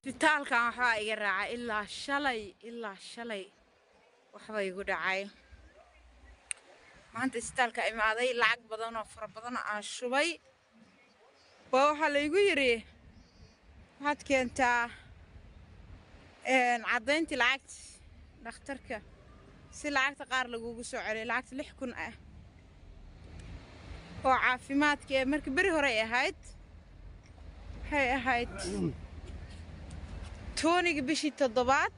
isbitaalkan waxbaa iga raacay ilaa shalay ilaa shalay waxba igu dhacay maanta isbitaalka imaaday lacag badan oo fara badan aan shubay waa waxaa laygu yidhi waxaad keentaa caddayntii lacagta dhakhtarka si lacagta qaar lagugu soo celiyo lacagta lix kun ah oo caafimaadka ee marka beri horey ahayd waxay ahayd tooniga bishii toddobaad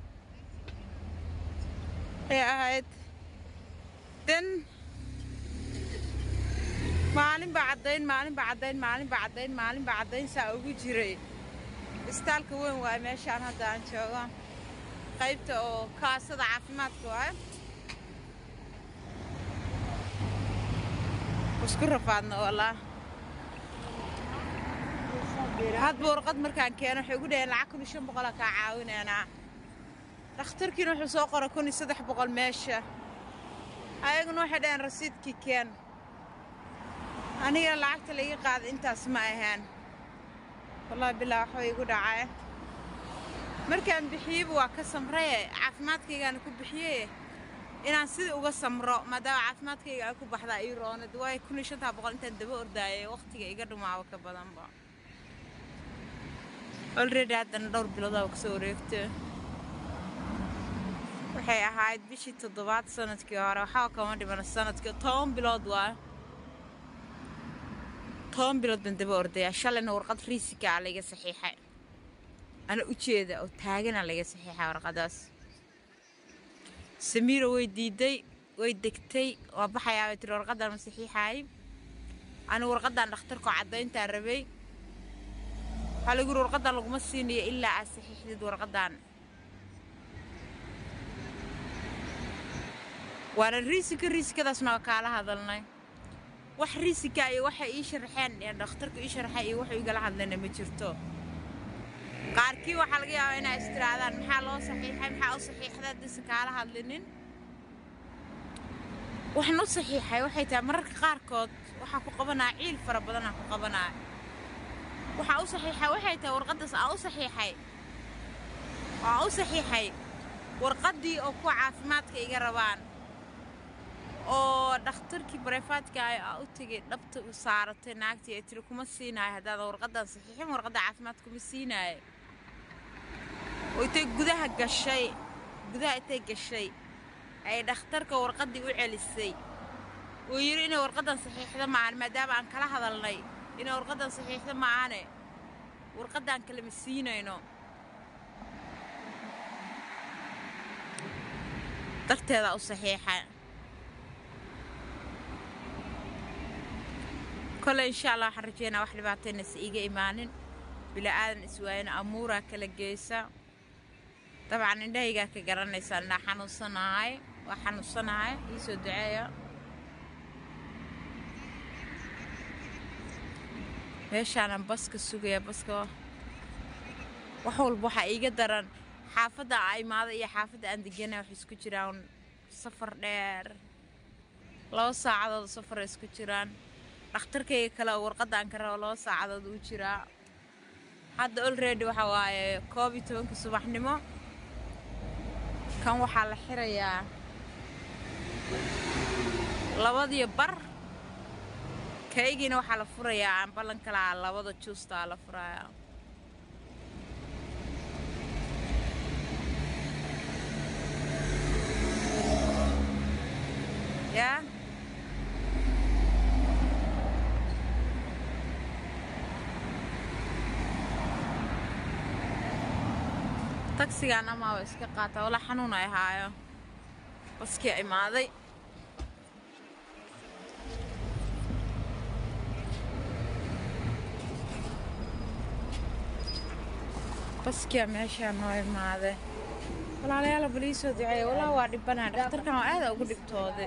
ay ahayd den maalin baa caddayn maalin baa caddayn maalin baa caddayn maalin baa caddayn saa ugu jiray isbitaalka weyn waaye meeshaan hadda aan joogo qaybta oo kaasada caafimaadka waaye isku rafaadna walaa hadba warqad markaan keeno waxay ugu dhaheen lacag kun iyo shan boqolaa kaa caawinaynaa dhakhtarkiina wuxuu soo qoray kun iyo saddex boqol meesha ayaguna waxay dhaheen rasiidkii keen aniga lacagta laiga qaaday intaas ma ahaan wallahi bilaa waxba igu dhacay markaan bixiyeyba waa ka samraye caafimaadkaygaana ku bixiye inaan sidii uga samro maadaama caafimaadkayga ay ku baxdaa ii roonad waayo kun iyo shantaa boqol intaan daba ordaayay wakhtiga iga dhumaaba ka badanba olredy haddana dhowr biloodaa kasoo wareegta waxay ahayd bishii toddobaad sanadkii hore waxaa kama dhimana sanadkii toban bilood waa toban bilood baan daba ordayaa shalayna warqad riisikaa layga saxiixay ana ujeeda oo taagana layga saxiixay warqadaas samiira way diiday way degtay waa baxayaa bay tiri warqadan ma saxiixaay ani warqadan dhakhtarkoo caddayntaan rabay waxaa lagu yiri warqadan laguma siinayo ilaa aad saxiixdid warqadan waana riisika riisikadaasna waa kaala hadalnay wax riisika iyo waxay ii sharaxeen ee dhakhtarka ii sharaxay iyo waxuu igala hadlayna ma jirto qaarkii waxaa laga yaabaa inay istiraadaan maxaa loo saxiixay maxaa u saxiixday haddaysan kaala hadlinin waxaan u saxiixay waxay tahay mararka qaarkood waxaa ku qabanaa ciil fara badanaa ku qabanaa waxaa u saxiixay waxay tahay warqaddaas aa u saxiixay waa u saxiixay warqaddii oo kuwa caafimaadka iga rabaan oo dhakhtarkii bareefaadka ah aa u tegay dhabta u saaratay naagtii ay tiri kuma siinaayo haddaadan warqaddan saxiixin warqadda caafimaad kuma siinaayo oo intay gudaha gashay gudaha intay gashay ay dhakhtarka warqaddii u celisay uu yidhi inay warqaddan saxiixda maahan maadaama aan kala hadalnay inay warqaddan saxiixda maahane warqaddaan kalema siinayno darteedaa u saxiixa kole insha allah waxaan rajeynaa wax dhibaataynaysa iiga imaanin bila'aadan iswaayana amuuraa kala geysa dabcan indhahaygaa ka garanaysaa inaa xanuunsanahay waa xanuunsanahay iisoo duceeya meeshaanan baska sugaya baska wax walba waxaa iiga daran xaafadda aa imaada iyo xaafadda aan degana waxay isku jiraan safar dheer laba saacadood safaray isku jiraan dhakhtarkayga kale oo warqaddaan ka rabo laba saacadood uu jiraa hadda olredy waxa waaye koob iyo tobanka subaxnimo kan waxaa la xirayaa labadiyo bar kaygiina waxaa la furayaa aan ballan kalaa labada juustaa la furayaa yaa tagsigaan amaaba iska qaata walaa xanuun ay haayo baskii imaaday baskiyaa meeshaa noo imaaday walaalayaala bal ii soo duceeya walaa waa dhibanaa dhakhtarkan waa aada ugu dhibtooday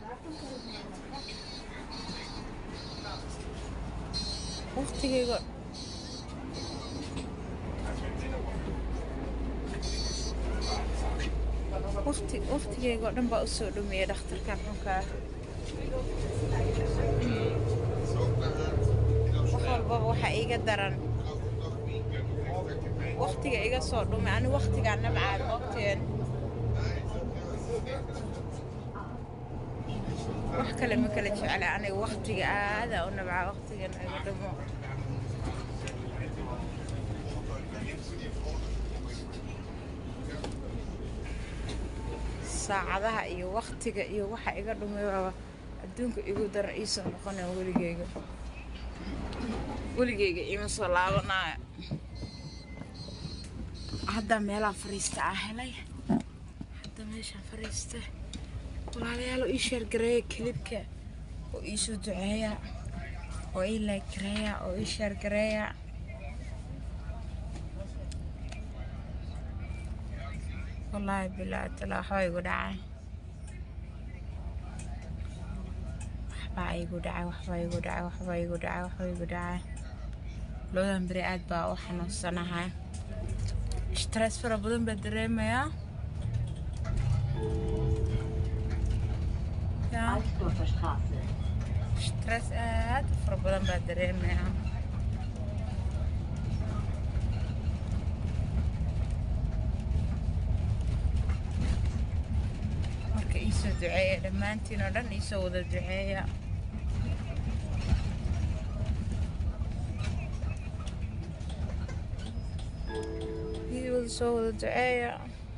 waqtigayga waqtigayga oo dhan baa u soo dhameeyay dhakhtarkan xunkaa wax walbaba waxaa iiga daran waqtiga iga soo dhumay ani waqtigaa nabcaa moogteen wax kale ma kala jecla aniga waqtiga aadaa u nabcaa waqtigan iga dhumo saacadaha iyo waqtiga iyo waxa iga dhumay waaba adduunka igu daran iisoo noqonaya weligeyga weligeyga ima soo laabanaayo hadda meelaha fariista ah helay hadda meeshaan fariista walaalayaal oo ii sheergareeya kilibka oo iisoo duceeya oo ii laaggareeya oo ii sheergareeya wallaahi bilaa tala waxbaa igu dhacay waxbaa igu dhacay waxbaa igu dhacay waxbaa igu dhacay waxbaa igu dhacay labadan beri aad baa u xanuunsanahay stress fara badan baa dareemayaa yaa Altdorfer Straße. stress aad u fara badan baa dareemayaa marka iisoo duceeya dhammaantiin oo dhan iisoo wada duceeya ii wada soo wada duceeya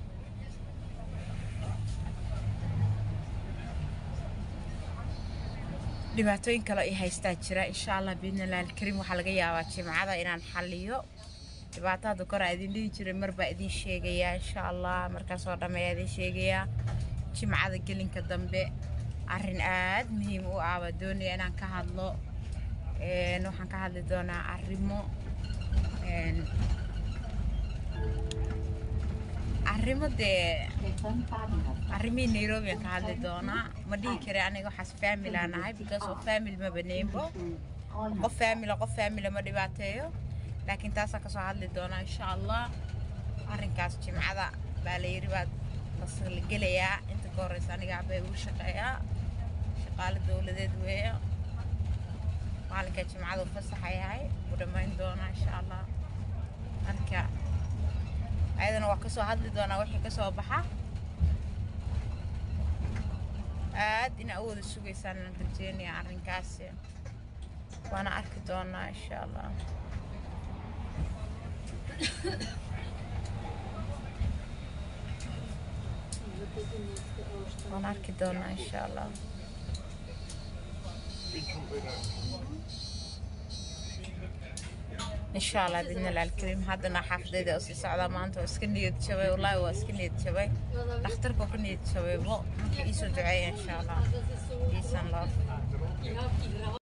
dhibaatooyin kale i haystaa jira insha allah biidnillahi alkariim waxaa laga yaabaa jimcada inaan xalliyo dhibaato hadda kor aa idin dhihi jiray mar baa idin sheegayaa insha allah markaasoo dhammeeyaa idin sheegayaa jimcada gelinka dambe arrin aad muhiim u ah baa doonaya inaan ka hadlo Een, waxaan ka hadli doonaa arrimo een, arrimo dee Gestern Fahrrad. arrimihii nairobi aan ka hadli doonaa ma dhihi kara aniga waxaas family aan ahay because of family ma baneynbo qof family qof family ma dhibaateeyo laakiin taasaan kasoo hadli doonaa insha allah arrinkaas jimcada baa la yidhi baad la gelayaa inta ka horeysa aniga abay ugu shaqeeyaa shaqaale dowladeed weeyo maalinka jimcada u fasaxa yahay u dhammayn doonaa insha allah marka ayadana waa kasoo hadli doonaa wixii kasoo baxa aad inaa u wada sugaysaan aan rajeynaya arrinkaasi waana arki doonaa insha allah waan arki doonaa insha allah insha allah bidnillahi alkariim haddana xaafadayda oo sii socdaa maanta waa iska niyad jabay wallaahi waa iska niyad jabay dhakhtarka oo ka niyad jabaybo marka iisoo duceeya insha allah